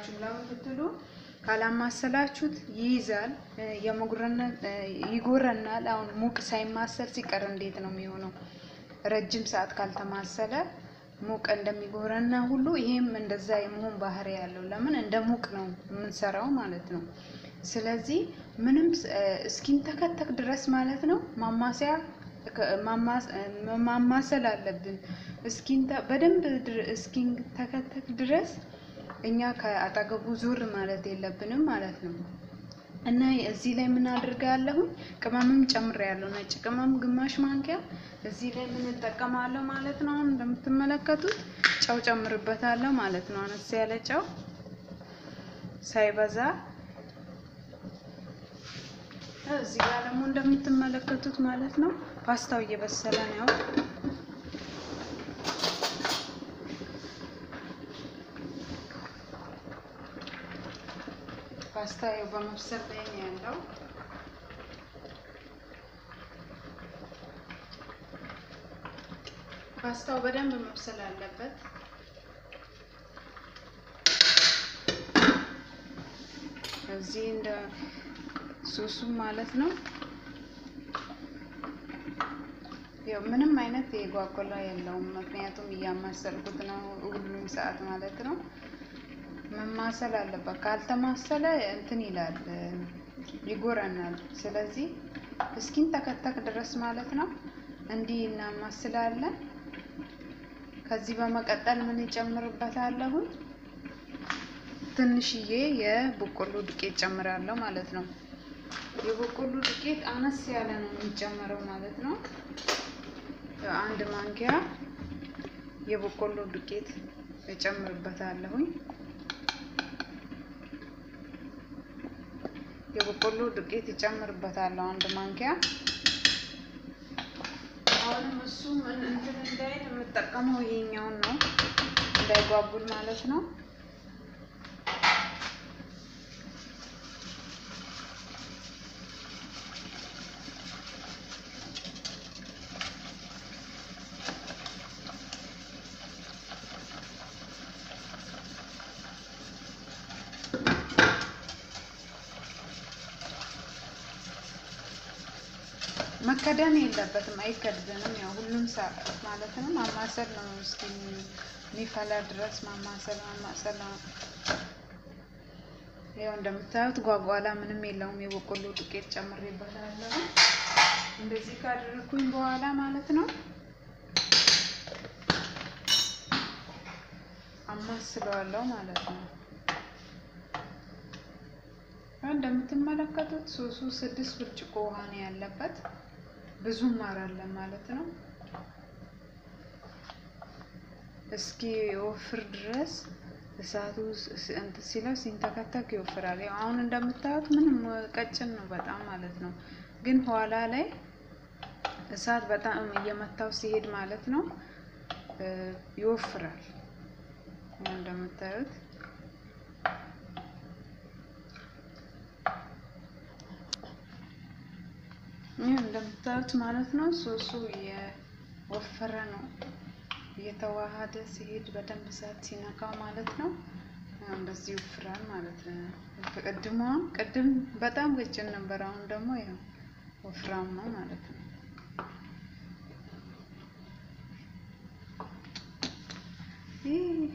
አላማሰላችሁም። ለምን ብትሉ ካላማሰላችሁት ይይዛል፣ የመጉረነት ይጎረናል። አሁን ሙቅ ሳይማሰል ሲቀር እንዴት ነው የሚሆነው? ረጅም ሰዓት ካልተማሰለ ሙቅ እንደሚጎረና ሁሉ ይሄም እንደዛ የመሆን ባህሪ ያለው ለምን እንደ ሙቅ ነው የምንሰራው ማለት ነው። ስለዚህ ምንም እስኪንተከተክ ድረስ ማለት ነው ማማሰያ ማማሰል አለብን። በደንብ እስኪንተከተክ ድረስ እኛ ከአጠገቡ ዙር ማለት የለብንም ማለት ነው። እና እዚህ ላይ ምን አድርጋለሁኝ ቅመምም ጨምሬያለሁ። ነጭ ቅመም ግማሽ ማንኪያ እዚህ ላይ ምን እጠቀማለሁ ማለት ነው። አሁን እንደምትመለከቱት ጨው ጨምርበታለሁ ማለት ነው። አነስ ያለ ጨው ሳይበዛ። እዚህ ጋር ደግሞ እንደምትመለከቱት ማለት ነው ፓስታው እየበሰለ ነው። ፓስታ ያው በመብሰል ላይ ነው ያለው። ፓስታው በደንብ መብሰል አለበት። እዚህ እንደ ሶሱ ማለት ነው። ያው ምንም አይነት የጓጎላ የለውም፣ ምክንያቱም እያማሰልኩት ነው ሁሉም ሰዓት ማለት ነው። መማሰል አለበት። ካልተማሰለ እንትን ይላል ይጎረናል። ስለዚህ እስኪን ተከተክ ድረስ ማለት ነው እንዲህ እናማስላለን። ከዚህ በመቀጠል ምን ይጨምርበታለሁ? ትንሽዬ የበቆሎ ዱቄት ጨምራለሁ ማለት ነው። የበቆሎ ዱቄት አነስ ያለ ነው የሚጨመረው ማለት ነው። አንድ ማንኪያ የበቆሎ ዱቄት እጨምርበታለሁኝ። የበቆሎ ዱቄት እጨምርበታለሁ አንድ ማንኪያ። አሁንም እሱ ምን እንትን እንዳይል የምጠቀመው ይሄኛውን ነው እንዳይጓጉል ማለት ነው። መከደን የለበትም፣ አይከድንም። ያው ሁሉም ሰዓት ማለት ነው ማማሰል ነው። እስኪ የሚፈላ ድረስ ማማሰል ማማሰል ነው። ያው እንደምታዩት ጓጓላ ምንም የለውም። የበቆሎ ዱቄት ጨምሬበታለሁ። እንደዚህ ካደረኩኝ በኋላ ማለት ነው አማስለዋለሁ ማለት ነው። እንደምትመለከቱት ሶሱ ስድስት ብርጭቆ ውሃ ነው ያለበት። ብዙ ማር አለ ማለት ነው። እስኪ ወፍር ድረስ እሳቱ እንትን ሲለው ሲንተከተክ ይወፍራል። ያው አሁን እንደምታዩት ምንም ቀጭን ነው በጣም ማለት ነው። ግን ኋላ ላይ እሳት በጣም እየመታው ሲሄድ ማለት ነው ይወፍራል። እንደምታዩት ይህ እንደምታዩት ማለት ነው ሶሱ የወፈረ ነው። እየተዋሃደ ሲሄድ በደንብ እሳት ሲነካው ማለት ነው እንደዚህ ይወፍራል ማለት ነው። ቅድሟ ቅድም በጣም ቀጭን ነበር፣ አሁን ደግሞ ያው ወፍራም ነው ማለት ነው። ይህ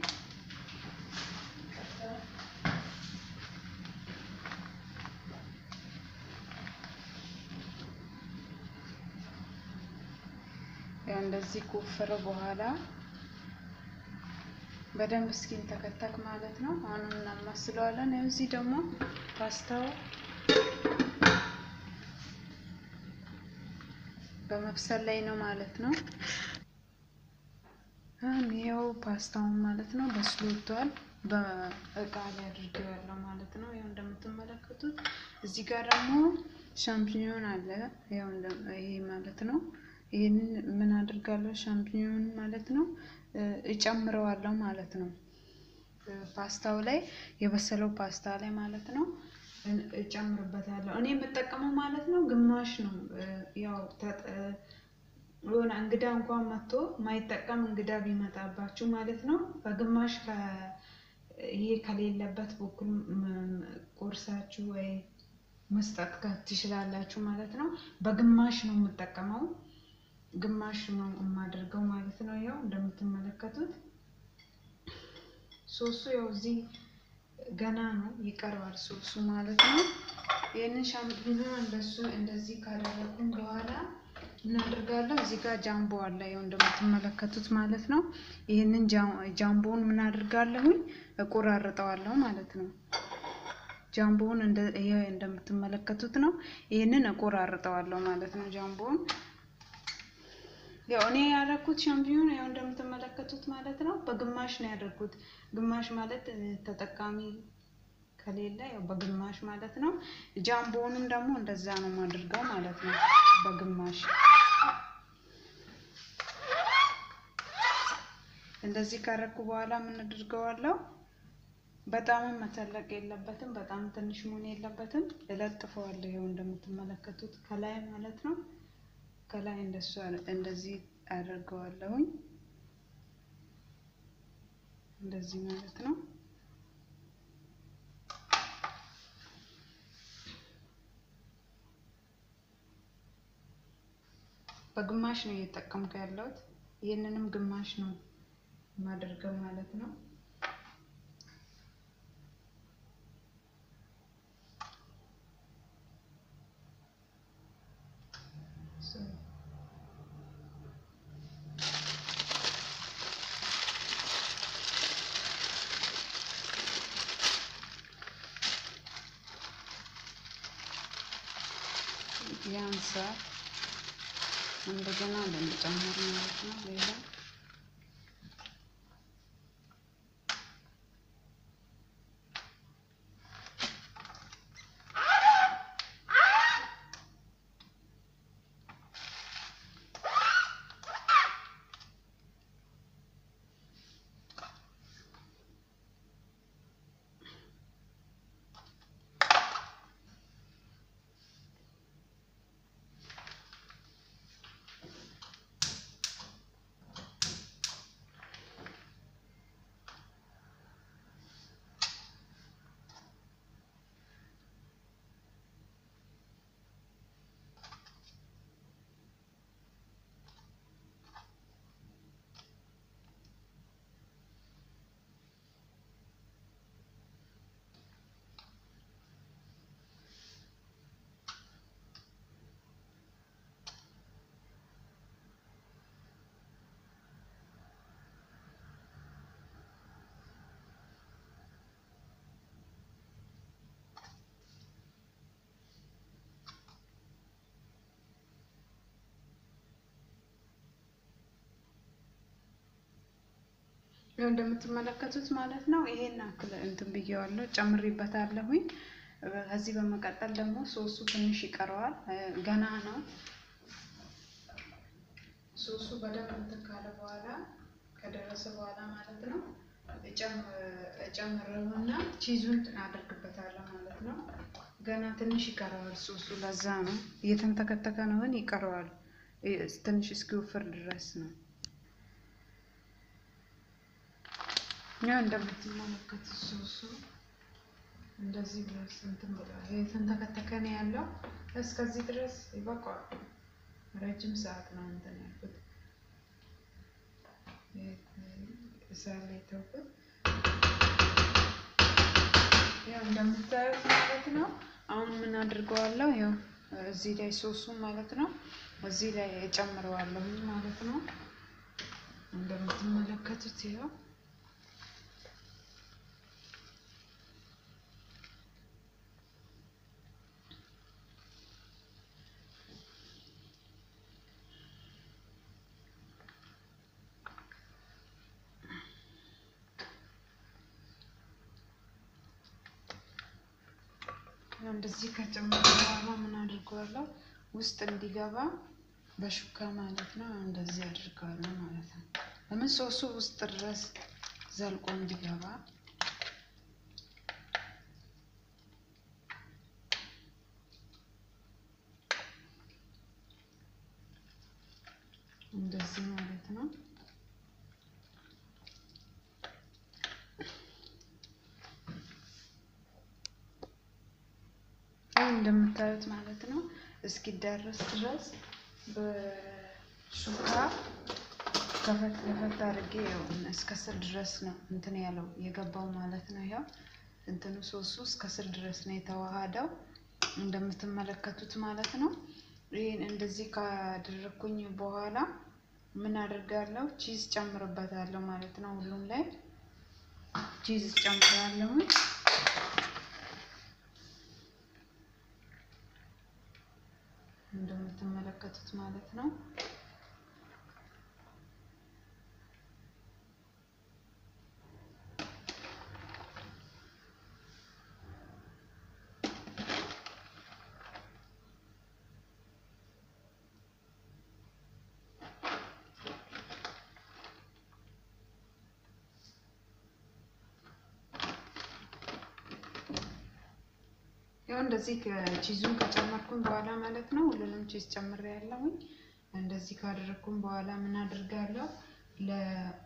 ያው እንደዚህ ከወፈረ በኋላ በደንብ እስኪን ተከተክ ማለት ነው። አሁንም እናማስለዋለን። ያው እዚህ ደግሞ ፓስታው በመብሰል ላይ ነው ማለት ነው። ይኸው ፓስታውን ማለት ነው በስሎ ወጥቷል። በእቃ ላይ አድርጌዋለሁ ማለት ነው። ያው እንደምትመለከቱት እዚህ ጋር ደግሞ ሻምፒኞን አለ። ያው ይሄ ማለት ነው ይህንን ምን አድርጋለሁ ሻምፒኞን ማለት ነው እጨምረዋለሁ ማለት ነው። ፓስታው ላይ የበሰለው ፓስታ ላይ ማለት ነው እጨምርበታለሁ። እኔ የምጠቀመው ማለት ነው ግማሽ ነው። ያው የሆነ እንግዳ እንኳን መጥቶ ማይጠቀም እንግዳ ቢመጣባችሁ ማለት ነው በግማሽ ይሄ ከሌለበት በኩል ቆርሳችሁ ወይ መስጠት ትችላላችሁ ማለት ነው። በግማሽ ነው የምጠቀመው፣ ግማሽ ነው የማደርገው ማለት ነው። ያው እንደምትመለከቱት ሶሱ ያው እዚህ ገና ነው ይቀርባል ሶሱ ማለት ነው። ይህንን ሻምፒኞ እንደሱ እንደዚህ ካደረግኩኝ በኋላ እናደርጋለሁ። እዚህ ጋር ጃምቦ አለ ያው እንደምትመለከቱት ማለት ነው። ይህንን ጃምቦውን ምን አድርጋለሁኝ እቆራርጠዋለሁ ማለት ነው። ጃምቦውን ይሄ እንደምትመለከቱት ነው። ይህንን እቆራርጠዋለሁ ማለት ነው። ጃምቦውን ያው እኔ ያደረኩት ሻምፒዮን ያው እንደምትመለከቱት ማለት ነው። በግማሽ ነው ያደረኩት። ግማሽ ማለት ተጠቃሚ ከሌለ ያው በግማሽ ማለት ነው። ጃምቦውንም ደግሞ እንደዛ ነው የማደርገው ማለት ነው። በግማሽ እንደዚህ ካረኩ በኋላ ምን አድርገዋለሁ? በጣምም መተለቅ የለበትም፣ በጣም ትንሽ መሆን የለበትም። እለጥፈዋለሁ ይኸው እንደምትመለከቱት ከላይ ማለት ነው። ከላይ እንደሱ እንደዚህ አደርገዋለሁኝ እንደዚህ ማለት ነው። በግማሽ ነው እየተጠቀምኩ ያለሁት። ይህንንም ግማሽ ነው የማደርገው ማለት ነው። ያንሳል እንደገና እንደምጨምር ማለት ነው። ሌላ ያው እንደምትመለከቱት ማለት ነው። ይሄን አክል እንትን ብዬዋለሁ ጨምሬበታለሁኝ። ከዚህ በመቀጠል ደግሞ ሶሱ ትንሽ ይቀረዋል፣ ገና ነው። ሶሱ በደንብ እንትን ካለ በኋላ ከደረሰ በኋላ ማለት ነው እጨምረውና ቺዙን አደርግበታለሁ ማለት ነው። ገና ትንሽ ይቀረዋል ሶሱ፣ ለዛ ነው እየተንተከተከ ነው፣ ግን ይቀረዋል ትንሽ እስኪወፍር ድረስ ነው። ያው እንደምትመለከቱት ሶሱ እንደዚህ ድረስ እንትን ብሏል። የተንተከተከ ነው ያለው። እስከዚህ ድረስ ይበቃዋል። ረጅም ሰዓት ነው እንትን ያልኩት እሳት ላይ ተውኩት። ያው እንደምታዩት ማለት ነው። አሁን ምን አድርገዋለሁ? ያው እዚህ ላይ ሶሱ ማለት ነው እዚህ ላይ እጨምረዋለሁ ማለት ነው። እንደምትመለከቱት ይኸው እንደዚህ ከጨመረ በኋላ ምን አድርገዋለሁ ውስጥ እንዲገባ በሹካ ማለት ነው። እንደዚህ አድርገዋለሁ ማለት ነው። ለምን ሶሱ ውስጥ ድረስ ዘልቆ እንዲገባ እንደዚህ ማለት ነው። እንደምታዩት ማለት ነው እስኪዳረስ ድረስ በሹካ ከፈት ከፈት አድርጌ ያው እስከ ስር ድረስ ነው እንትን ያለው የገባው ማለት ነው። ያው እንትኑ ሶሱ እስከ ስር ድረስ ነው የተዋሃደው እንደምትመለከቱት ማለት ነው። ይህን እንደዚህ ካደረግኩኝ በኋላ ምን አድርጋለሁ? ቺዝ ጨምርበታለሁ ማለት ነው። ሁሉም ላይ ቺዝ ጨምራለሁ። እንደምትመለከቱት ማለት ነው። ያው እንደዚህ ቺዙን ከጨመርኩኝ በኋላ ማለት ነው ሁሉንም ቺዝ ጨምሬ ያለሁኝ። እንደዚህ ካደረግኩኝ በኋላ ምን አድርጋለሁ ለ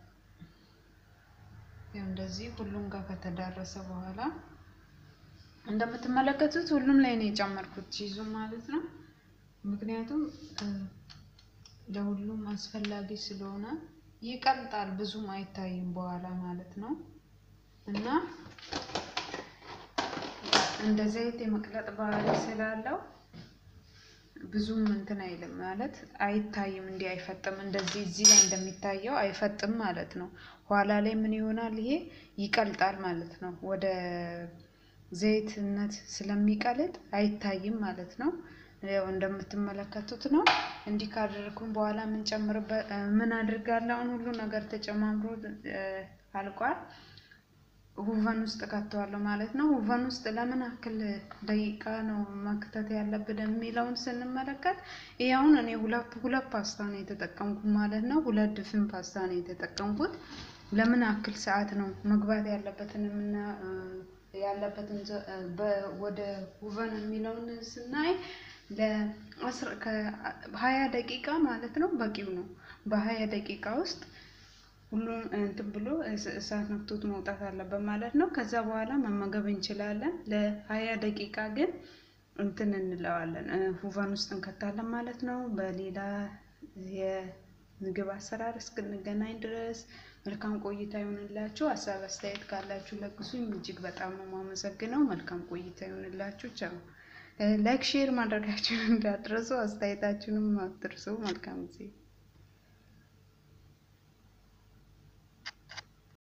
ያው እንደዚህ ሁሉም ጋር ከተዳረሰ በኋላ እንደምትመለከቱት ሁሉም ላይ ነው የጨመርኩት ቺዙን ማለት ነው። ምክንያቱም ለሁሉም አስፈላጊ ስለሆነ ይቀልጣል፣ ብዙም አይታይም በኋላ ማለት ነው እና እንደ ዘይት የመቅለጥ ባህሪ ስላለው ብዙም እንትን አይልም ማለት አይታይም። እንዲህ አይፈጥም። እንደዚህ እዚህ ላይ እንደሚታየው አይፈጥም ማለት ነው። ኋላ ላይ ምን ይሆናል? ይሄ ይቀልጣል ማለት ነው። ወደ ዘይትነት ስለሚቀልጥ አይታይም ማለት ነው። ያው እንደምትመለከቱት ነው። እንዲህ ካደረግኩም በኋላ ምን ጨምርበት ምን አድርጋለሁ? አሁን ሁሉ ነገር ተጨማምሮ አልቋል። ሁቨን ውስጥ ከተዋለሁ ማለት ነው። ሁቨን ውስጥ ለምን ያክል ደቂቃ ነው መክተት ያለብን የሚለውን ስንመለከት ይሄ አሁን እኔ ሁለት ሁለት ፓስታ ነው የተጠቀምኩት ማለት ነው። ሁለት ድፍን ፓስታ ነው የተጠቀምኩት። ለምን ያክል ሰዓት ነው መግባት ያለበትን የምና ያለበትን ወደ ሁቨን የሚለውን ስናይ ለሀያ ደቂቃ ማለት ነው በቂው ነው። በሀያ ደቂቃ ውስጥ ሁሉም እንትን ብሎ እሳት ነክቶት መውጣት አለበት ማለት ነው። ከዛ በኋላ መመገብ እንችላለን። ለሀያ ደቂቃ ግን እንትን እንለዋለን ሁቨን ውስጥ እንከታለን ማለት ነው። በሌላ የምግብ አሰራር እስክንገናኝ ድረስ መልካም ቆይታ ይሆንላችሁ። ሀሳብ አስተያየት ካላችሁ ለግሱኝ። እጅግ በጣም ነው የማመሰግነው። መልካም ቆይታ ይሆንላችሁ። ቻው። ላይክ ሼር ማድረጋችሁን እንዳትረሱ፣ አስተያየታችሁንም አትርሱ። መልካም ጊዜ